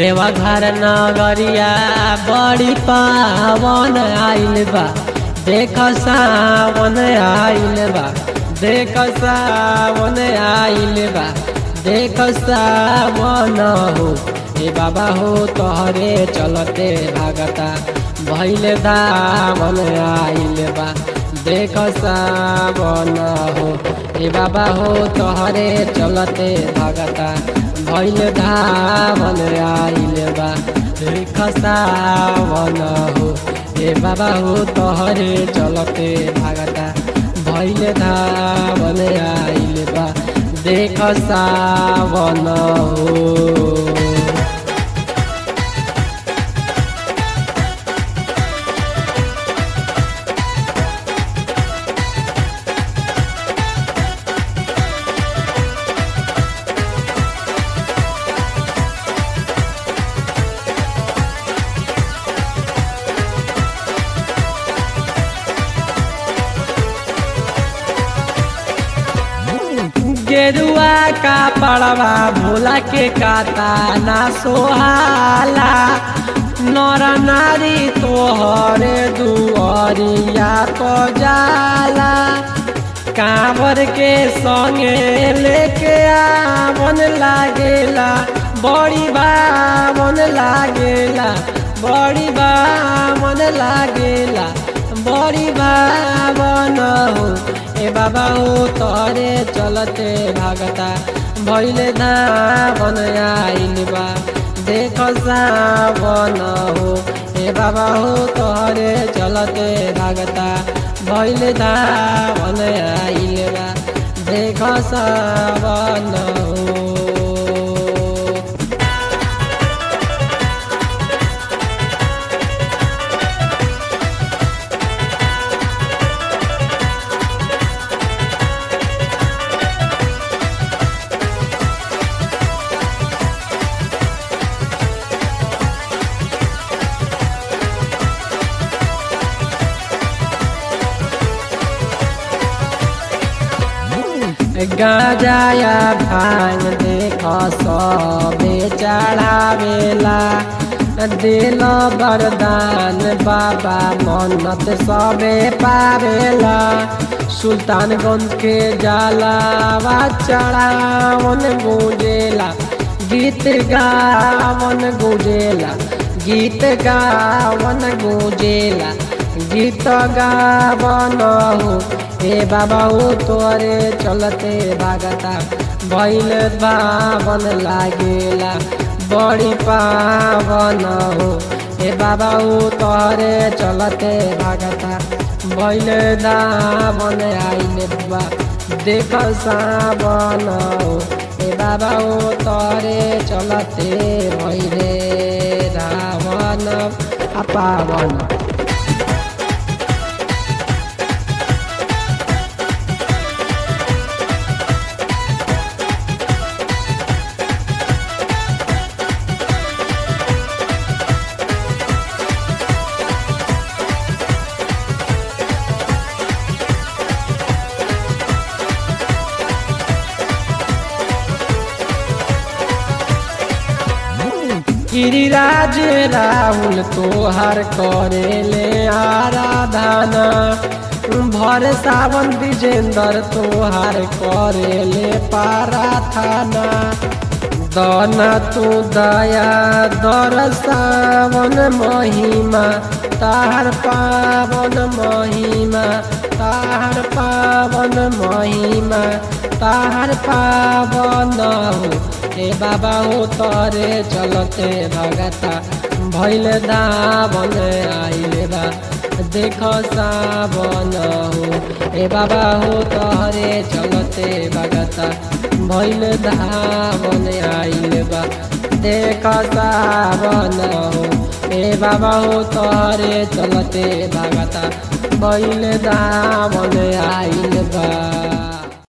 देवघर नगरिया बड़ी पावन आइल बा देख सावन आइल बा देख सावन आइल बा देख सावन हो ए बाबा हो तोहरे चलते भागता भैल दामन आइल बा देख सावन हो ए बाबा हो तोहरे चलते भागता भैल धामन आइल बा देख सावन हो ए बाबा हो तोहरे चलते भागता भैल धामन आइल बा देख सावन हो गेरुआ का पड़वा भोला के काता ना सोहाला नर नारी तोहरे दुआरिया तो जाला कांवर के संगे लेके आवन लागेला बड़ी बावन लागेला बड़ी बावन लागेला बड़ी बावन हो ए बाबा हो तोरे चलते भागता भैले धावन आइल बा देख सावन हो ए बाबा हो तोरे चलते भागता भैले धावन आइल बा देख सावन हो गाजाया भांग देख सबे चढ़ावेला दिल वरदान बाबा मन्नत सबे पावेला सुल्तानगंज के जलावा चढ़ावन गुजेला गीत गावन गुजेला गीत गावन गुजेला गीत गावन हो ए बाबा हो तोरे चलते भागता भैल बावन लागेला बड़ी पावन हो ए बाबा हो तोरे चलते भागता भैल दावन आइले बा देख सावन हो ए बाबा हो तोरे चलते भैले रावण अपावन गिरिराज राहुल तोहर करेले आराधना भर सावन विजेंद्र तोहर करेले पाराथाना दना तू दया दर सावन महिमा ताहर पावन महिमा ताहर पावन महिमा ताहर पावन हो ए बाबा हो तोरे चलते भगता भैल दावन आइले बा देख सावन हो ए बाबा हो तोरे चलते भगता भैल दावन आइले बा देख सावन हो ए बाबा हो तोरे चलते भगता भैल दावन आइले